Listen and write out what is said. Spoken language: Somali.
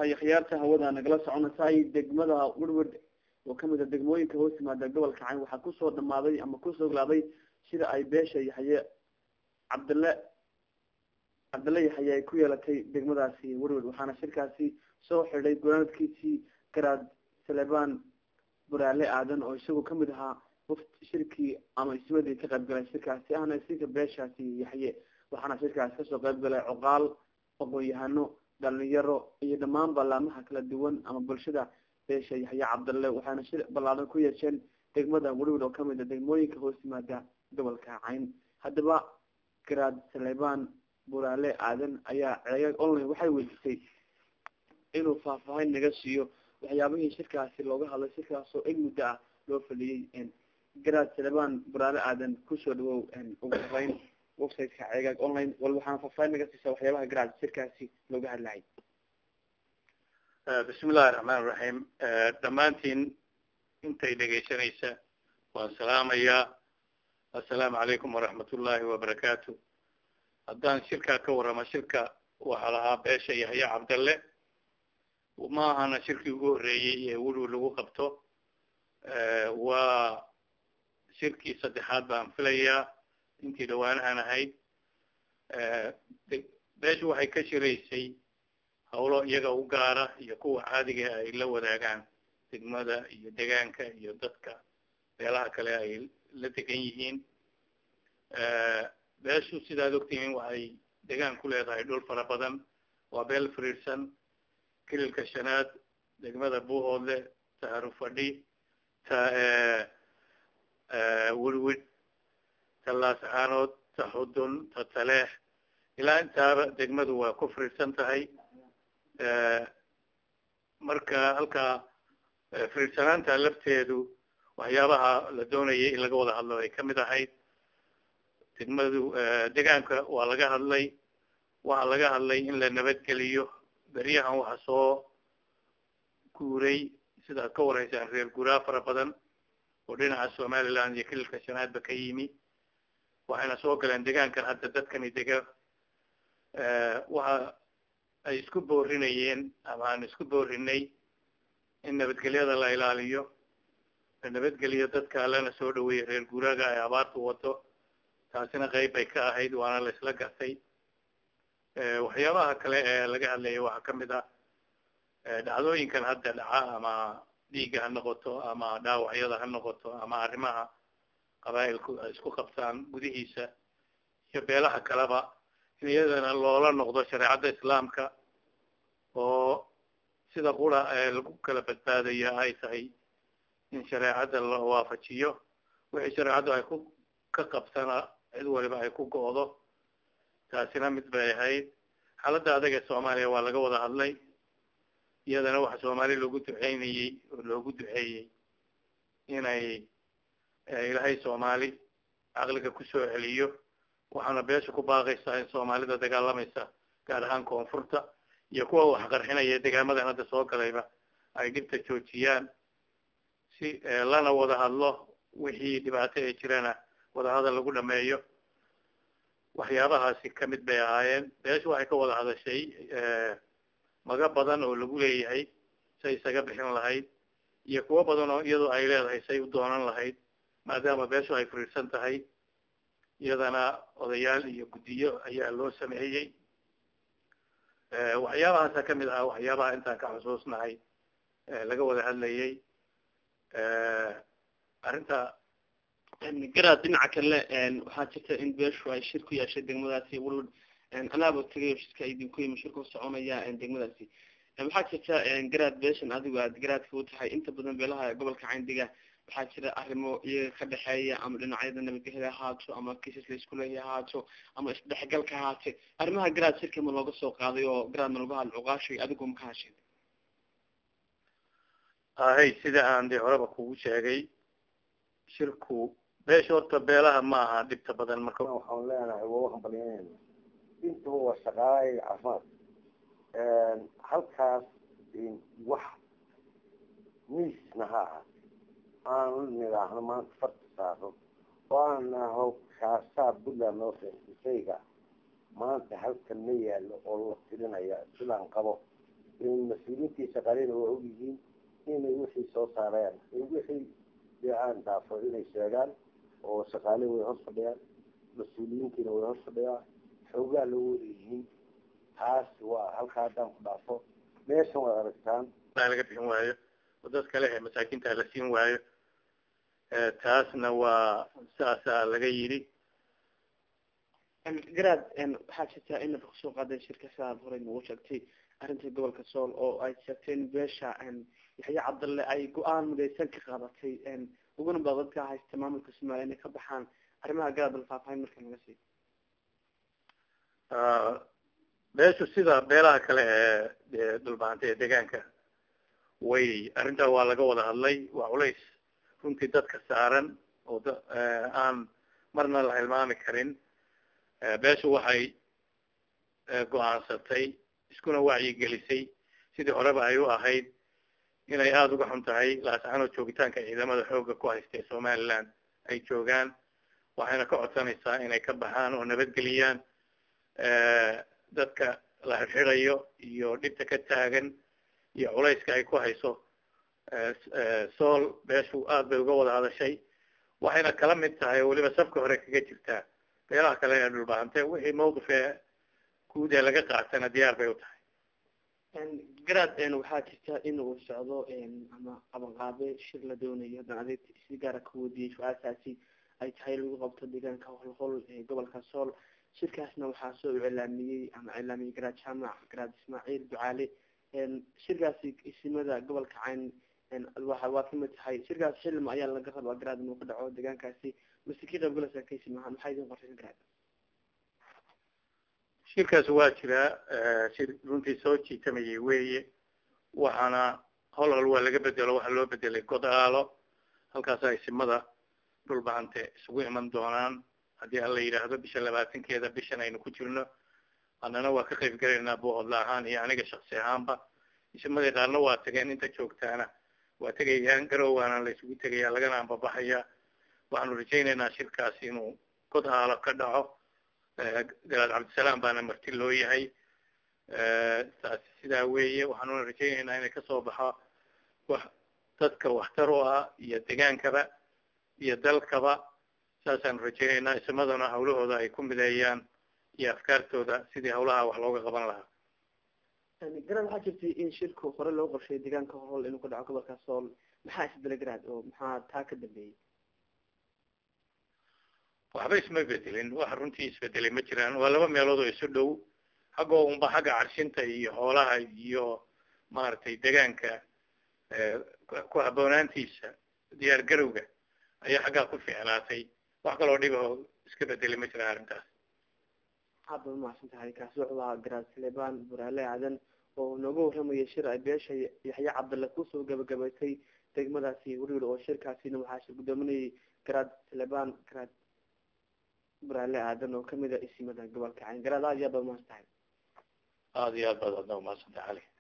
tahay khiyaarta hawada nagala soconaysay degmada werward oo kamid a degmooyinka hoos yimaada gobolka cayn waxaa kusoo dhamaaday ama kusoo glaaday sida ay beesha yaxye cabdille cabdille yaxye ay ku yeelatay degmadaasi werward waxaana shirkaasi soo xidhay gonaadkiisii garaad saleban buraale aadan oo isagoo kamid ahaa shirkii ama ismadii ka qayb galay shirkaasi ahna sika beeshaasi yaxye waxaana shirkaasi kasoo qayb galay coqaal aqoon-yahano dhalinyaro iyo dhammaan ballaamaha kala duwan ama bulshada beesha yaxye cabdalle waxaana shir ballaadan ku yeesheen degmada werward oo kamid a degmooyinka hoos yimaada gobolka cayn haddaba garaad saleban buraale aadan ayaa ceegaag online waxay weydiisay inuu faahfaahin naga siiyo waxyaabihii shirkaasi looga hadlay shirkaasoo eg muddo ah loo faliyey garaad saleban buraale aadan kusoo dhawow ugu horeyn websiteka ceegaag online wal waxaana faahfaahin naga siisa waxyaabaha garaad shirkaasi looga hadlayay bismi illahi raxmaan raxiim dhammaantiin intay dhegaysanaysa waan salaamayaa assalaamu calaykum waraxmat ullahi wabarakaatu haddaan shirkaa ka warramo shirka waxaa lahaa beesha yaxya cabdalle ma ahana shirkii ugu horreeyey ee weliw lagu qabto waa shirkii saddexaad baan filayaa intii dhawaanahan ahayd beeshu waxay ka shiraysay hawlo iyaga u gaara iyo kuwa caadiga ay la wadaagaan degmada iyo degaanka iyo dadka beelaha kale ay la degan yihiin beeshu sidaad ogtihiin waxay degaan ku leedahay dhul fara badan waa beel firiirsan kililka shanaad degmada buuhoodle ta harufadhi ta wirwid ta laascaanood ta xudun ta taleex ilaa intaaba degmadu waa ku firiirsan tahay marka halkaa firiirsanaanta lafteedu waxyaabaha la doonayay in laga wada hadlo ay kamid ahayd degmadu degaanka waa laga hadlay waxaa laga hadlay in la nabadgeliyo beryahan waxa soo guuray sidaad ka waraysaan reer guuraa fara badan oo dhinaca somaliland iyo kililka shanaadba ka yimi waxayna soo galeen degaankan hadda dadkani dega waxa ay isku boorinayeen ama aan isku boorinay in nabadgelyada la ilaaliyo la nabadgeliyo dadka lana soo dhaweeyo reer guuraaga ay abaartu wado taasina qeyb bay ka ahayd waana la isla gartay waxyaabaha kale ee laga hadlaya waxaa kamid ah dhacdooyinkan hadda dhaca ama dhiigga ha noqoto ama dhaawacyada ha noqoto ama arrimaha qabaa'ilku ay isku qabtaan gudihiisa iyo beelaha kaleba in iyadana loola noqdo shareecadda islaamka oo sida qura ee lagu kala badbaadaya ay tahay in shareecadda la waafajiyo wixii shareecaddu ay ku ka qabtana cid waliba ay ku go'do taasina mid bay ahayd xaaladda adag ee soomaaliya waa laga wada hadlay iyadana waxa soomaali loogu duceynayey oo loogu duceeyey inay ilaahay soomaali caqliga kusoo celiyo waxaana beesha ku baaqaysaa in soomaalida dagaalamaysa gaar ahaan koonfurta iyo kuwa wax qarxinaya degaamadan hadda soo galayba ay dhibta joojiyaan si lana wada hadlo wixii dhibaato ee jirana wadahadal lagu dhameeyo waxyaabahaasi kamid bay ahaayeen beesha waxay ka wada hadashay maga badan oo lagu leeyahay say isaga bixin lahayd iyo kuwo badan oo iyadoo ay leedahay say u doonan lahayd maadaama beeshu ay firiirsan tahay iyadana odayaal iyo guddiyo ayaa loo sameeyey waxyaabahaasa kamid ahaa waxyaabaha intaan ka xusuusnahay laga wada hadlayay arrinta garaad dhinaca kale waxaa jirta in beeshu ay shir ku yeeshay degmadaasi wal anaaba tagay shirka idinku yimi shirku soconaya degmadaasi waxaa jirta garaad beeshan adigu aad garaadka u tahay inta badan beelaha gobolka cayndiga waxaa jira arrimo iyaga ka dhexeeya ama dhinacyada nabadgelyada ahaato ama kiisas la isku leeya ahaato ama isdhexgalka ahaate arrimaha garaad shirka ma looga soo qaaday oo garaad ma lagu hadl cuqaashay adigu ma ka hasheen ahay sida aan dee horeba kugu sheegay shirku beesha horta beelaha ma aha dhibta badan marka waxaan leenahay waa waxaan balyanayna intuba waa shaqaalaha iyo caafimaad halkaas wax miisna ha ahaate aan nidhaahno maanta farta saaro oo aan naho kaasaa puntland noo shayga maanta halkan ma yaalo oo la tirinaya sidaan qabo mas-uuliyiintii shaqaaleyna waa ogyihiin inay wixii soo saareen wixii dee aan dhaafo inay sheegaan oo shaqaale way hor fadhiyaan mas-uuliyiintiina way hor fadhiyaan xoogaa loo wadayihiin taas waa halkaa haddaan ku dhaafo meeshan waad aragtaan laga bixin waayo oo dad kale ee masaakiinta la siin waayo taasna waa saasaa laga yidhi garaad waxaa jirtaa inaad kusoo qaadeen shirka sidaad horey nagu sheegtay arrinta gobolka sool oo ay sheegteen beesha yaxya cabdalle ay go-aan midaysan ka qaadatay uguna ba dadka haysta maamulka somaaliya inay ka baxaan arrimaha garaad bal faahfaahin marka naga sii beeshu sida beelaha kale ee dhulbaanta ee deegaanka way arrintaa waa laga wada hadlay waa culays runtii dadka saaran oo aan marna la hilmaami karin beeshu waxay go-aansatay iskuna wacyigelisay sidii horeba ay u ahayd inay aada uga xun tahay laascaanoo joogitaanka ciidamada xooga ku haysta ee somaliland ay joogaan waxayna ka codsanaysaa inay ka baxaan oo nabadgeliyaan dadka la xirxirayo iyo dhibta ka taagan iyo culayska ay ku hayso sool beeshu aad bay uga wada hadashay waxayna kala mid tahay oo weliba safka hore kaga jirtaa beelaha kale ee dhulbaante wixii mawqifee guud ee laga qaatana diyaar bay u tahay garaad waxaa jirta in uu socdo ama qabanqaabe shir la doonayo haddaan adeeg si gaara ka wadiyay su-aashaasi ay tahay lagu qabto deegaanka holhol ee gobolka sool shirkaasna waxaa soo iclaamiyey ama iclaamiyey garaad jaamac garaad ismaaciil ducaale shirkaasi isimada gobolka cayn waa waa kamid tahay shirkaas xilma ayaa laga rabaa garaad inuu ka dhaco deegaankaasi mase ka qaybgalaysaa ka isimahaan maxaa idin qorshaysan garaad shirkaas waa jiraa shir runtii soo jiitamayay weeye waxaana hol hol waa laga bedelo waxaa loo bedelay godaalo halkaasa isimada dhulbahante isugu iman doonaan haddii alla yidhaahdo bisha labaatankeeda bishan aynu ku jirno annana waa ka qayb galaynaa boohodla ahaan iyo aniga shaksi ahaanba isimadii qaarna waa tageen inta joogtaana waa tegayaan garowaana la isugu tegaya lagana ambabaxaya waxaanu rajaynaynaa shirkaasi inuu god aalo ka dhaco garaad cabdisalaam baana marti loo yahay taasi sidaa weeye waxaanuna rajaynaynaa inay kasoo baxo wax dadka waxtar u ah iyo degaankaba iyo dalkaba saasaanu rajaynaynaa isimaduna hawlahooda ay ku mideeyaan iyo afkaartooda sidii hawlaha wax looga qaban lahaa garaad waxaa jirtay in shirku hore loo qorshay deegaanka hol inuu ka dhaco gobolka sool maxaa isbedela garaad oo maxaa taa ka dambeeyey waxba isma bedelin wax runtii isbedelay ma jiraan waa laba meelood oo isu dhow xaggoo unba xagga carshinta iyo xoolaha iyo maaragtay deegaanka ku habboonaantiisa diyaar garowga ayaa xaggaa ku fiicnaatay wax kaloo dhibahoo iska bedelay ma jiraan arrintaas aad baad umahadsan tahay kaasi wuxuu ahaa garaad saleebaan buraale aadan oo nooga warramaya shir ay beesha yaxya cabdalle kusoo gabagabaysay degmadaasi weriwel oo shirkaasina waxaa shir guddoominayay garaad saleebaan garaad buraale aadan oo kamid a isimada gobolka cayn garaad aad iyo aad baad umahadsan tahay aada iyo aad baad adna umahadsan tahay cali